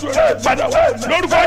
tu ẹ padà wá lórúkọ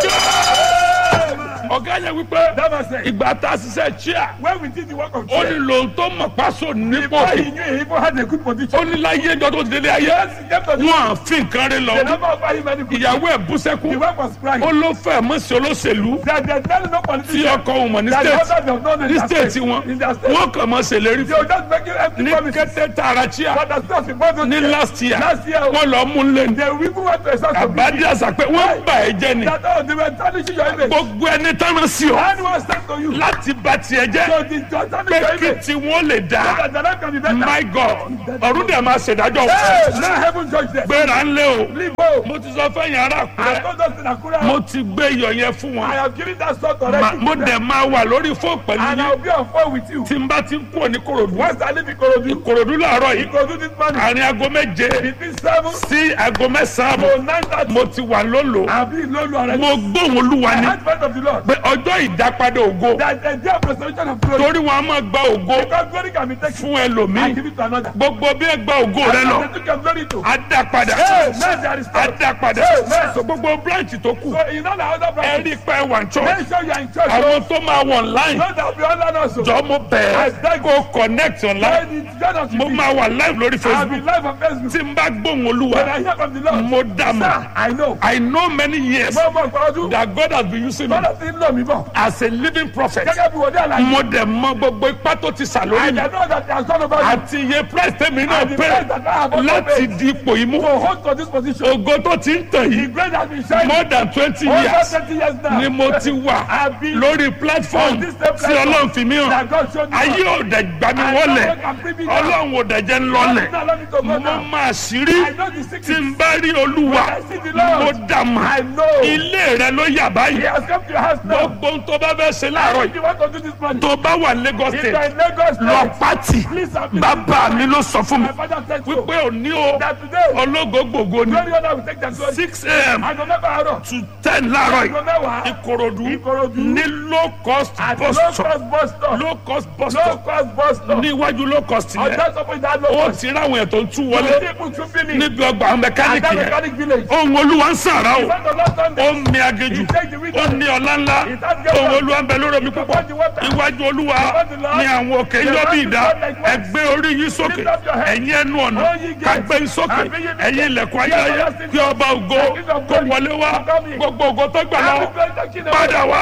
jẹ́ ọ̀gá yẹn wípé That was it. ìgbà tá a ṣiṣẹ́ chia When we did the work of ó ní prayer, lòun tó mọ̀ pásò nípò before he knew he even had a good position. ó ní láyé ẹjọ́ tó ti délé ayé Yes, he came to the wọn à fi nǹkan rí They lọ never offer him any good ìyàwó ẹ̀ bú sẹ́kù The work was crying. ó ló fẹ́ mọ̀ sí olóṣèlú That there's really no tí politician. ọkọ òun mọ̀ ní That the state others have known in ní their state state. wọn In their state. wọn kàn mọ̀ ṣèlérí They fún were just making empty ní promises. kété tààrà chia But that's not important. ní last year Last year, wọn lọ mú un lé ní they even went to a source of àbádí àṣà pé wọ́n bà ẹ́ jẹ́ ni that oh, they were tarnishing your image. gbogbo ẹni tán sí ọ Anyone stand to you. láti bà tiẹ̀ jẹ́ So the judge tarnish pé your kí image. tí wọ́n lè dá That the life can be better. my god ọ̀run dẹ̀ máa ṣèdájọ́ Hey, now heaven judge them. gbéra ń lé o Leave home. mo ti sọ fẹ́yìn ará I àkúrẹ́ told us in Akura. mo ti gbé iyọ̀ yẹn fún I wọn have given that sort Ma- already. mo dẹ̀ máa wà lórí fóònù pẹ̀lú And I yín will be on phone with you. tí n bá ti ń kúrò ní korodu Once I leave Ikorodu, korodu làárọ̀ yìí Ikorodu this morning, àárín aago méje between seven sí aago mẹ́sàn-án to àbọ̀ nine thirty, mo ti wà lólo I'll be in Lolu already. mo gbóhùn olúwa The ni advent of the Lord. pé ọjọ́ ìdápadà ògo That the day of resurrection of glory. torí wọn a máa gba ògo Because glory can be taken fún and ẹlòmíì give it to another. gbogbo bí ẹ gba ògo rẹ lọ And they took your glory to. á dá padà Hey, man, there is á power. dá padà Amen. so gbogbo branch tó kù So in all the other ẹ branches, rí pé wà ní church make sure you are in church. àwọn tó máa wọ online Know that we all learn also. jọ mo bẹ̀ẹ́ kó connect online When it's join us mo with me, máa wà live lórí I'll be facebook live on Facebook. tí n bá gbóhùn When olúwa I hear from the Lord, mo dà mọ́ sir, I know. i know many years Mo mọ nǹkan ọdún. that god has been using me Bọ́lá ti ń lò mí bọ̀. as a living prophet Gẹ́gẹ́ bí wòlíì àlàyé. mo dẹ̀ mọ gbogbo ipá tó ti sà lórí I mi know that they are son of God. àti iye price tèmi náà And the pé price that I have also láti paid di ipò yìí mú to hold to this position. ògo tó ti ń tàn The yìí grace has been shining more than twenty over years twenty years now. ni mo ti wà I've been lórí platform on this same tí platform ọlọ́run fi mí hàn that God showed me. ayé ò dẹ̀ gbà mí I wọlé know God can bring me down. ọlọ́run ò dẹ̀ jẹ́ ń lọlẹ̀ God allow me to go mo down. máa ṣírí I know the tí secret. n bá rí olúwa When I see the Lord, mo dà mà I know. ilé rẹ ló yà He báyìí has come to your house now. gbogbo ohun tó bá fẹ́ ṣe láàárọ̀ If yìí you want to do this morning, tó bá wà Lagos if you are state in Lagos, lọ State, pátì please have bàbá mi ló sọ fún mi My father said so. wípé òní o That today, ológo gbogbo ni glory honor will take their glory. six a.m. Aago mẹ́fà àárọ̀. to ten láàárọ̀ Aago yìí mẹ́wàá. ìkòròdú Ìkòròdú. ní low cost At bus low stop cost bus stop. low cost bus Low stop cost bus stop. níwájú low cost On yẹn that top of that low ó cost. ti ráwọn ètò ń tú The wọlé people to finish. níbi ọgbà At mẹkáníìkì that yẹn mechanic village. ohun olúwa ń sàrà o When the Lord turned ó ń mi agéjù ó ní ọlá ńlá ohun olúwa ń bẹ lórí omi púpọ̀ iwájú olúwa ní àwọn òkè yọ bí ìdá ẹgbẹ́ orí yín sókè ẹ̀yin ẹnu ọ̀nà kágbé yín sókè ẹ̀yin ilẹ̀kùn ayérayé kí ọba ògo kó wọlé wá gbogbo ògo tó gbà lọ padà wá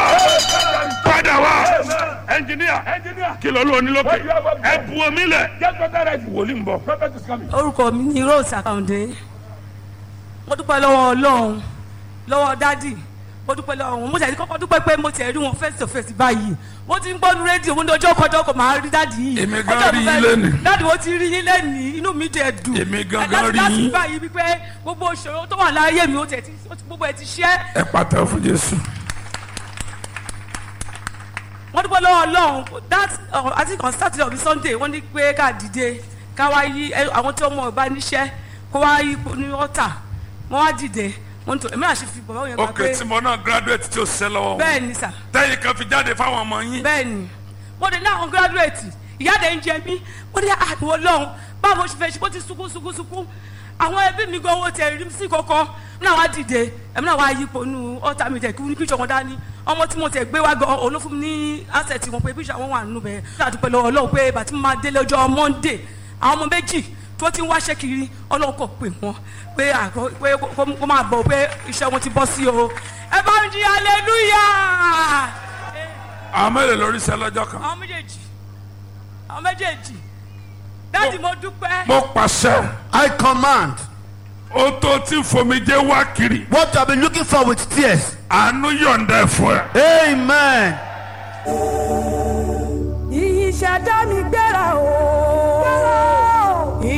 padà wá ẹnjìníà Engineer, kí ló ló ní lókè ẹ bu omi lẹ̀ get better ready. wòlíì ń bọ̀. Prophet is coming. orúkọ mi ni rose àkàǹdé mo dúpẹ́ lọ́wọ́ ọlọ́run lọ́wọ́ dádì mo dúpẹ́ lọ́wọ́ wọn mo tẹ̀sí kọ́kọ́ dúpẹ́ pé mo tẹ̀ rí wọn face to face báyìí mo ti ń gbọ́nu rédíò mo ní ọjọ́ kọjọ́ kò máa rí dádì yìí Èmi gan Ọjọ́ rí mo fẹ́- yín lénìí. dádì mo ti rí yín lẹ́nìí inú mi dẹ̀ dùn Èmi gan Ẹ gan láti- rí láti yín. báyìí wípé gbogbo ìṣòro tó wà láyé mi ó tẹ̀ tí ó ti- gbogbo ẹ̀ ti ṣẹ́ ẹ pàtẹ́wọ́ fún jésù. wọ́n dúpẹ́ lọ́wọ́ ọlọ́run that uh, I think on Saturday or Sunday wọ́n ní pé ká dìde ká wá yí ẹ, àwọn tí ọmọ ọba níṣẹ́ kó wá yí ní ọ̀tà wọ́n wá dìde wọ́n tó èmi àṣẹ fi bàbá yẹn gbà ok pé tí mo náà graduate tí o ṣiṣẹ́ lọ́wọ́ wọn bẹ́ẹ̀ ni sà tẹ́yìn kan fi jáde fáwọn ọmọ yín bẹ́ẹ̀ ni mo dé ní àwọn gírádùrẹ́tì ìyáàdẹ̀ ń jẹ mí mo ní àdúgbò lọ́hùn báwo ṣe fẹ́ ṣe bó ti sunkún sunkún sunkún àwọn ẹbí mi gan owó tẹ rí sí kọ́kọ́ ní àwọn àdìde ẹ̀mí náà wá yípo nu ọ̀tá mi tẹ̀ kí ní píṣọ̀ wọn dání ọmọ tí mo tẹ̀ gbé wá gan òun ló fún mi ní asẹ̀tì wọn pé píṣọ̀ wọn wà nínú bẹ́ẹ̀ àdúpẹ́ lọ́wọ́ ọlọ́run pé bàtí mo máa délé ọjọ́ monday àwọn ọmọ méjì tó ti ń wáṣẹ́ kiri ọlọ́run kò pè wọ́n pé àgọ́ pé kó- kó máa bọ̀ pé iṣẹ́ wọn ti bọ́ sí o ẹ bá ń jí hallelujah àwọn mélòó lórí iṣẹ́ lọ́jọ́ kan. àwọn méjèèjì àwọn méjèèjì dáàdì mo dúpẹ́ mo pàṣẹ I command ó tó tí fomijé wá kiri what you have been looking for with tears. àánú yọ̀ǹda ẹ̀ fún ẹ. Amen.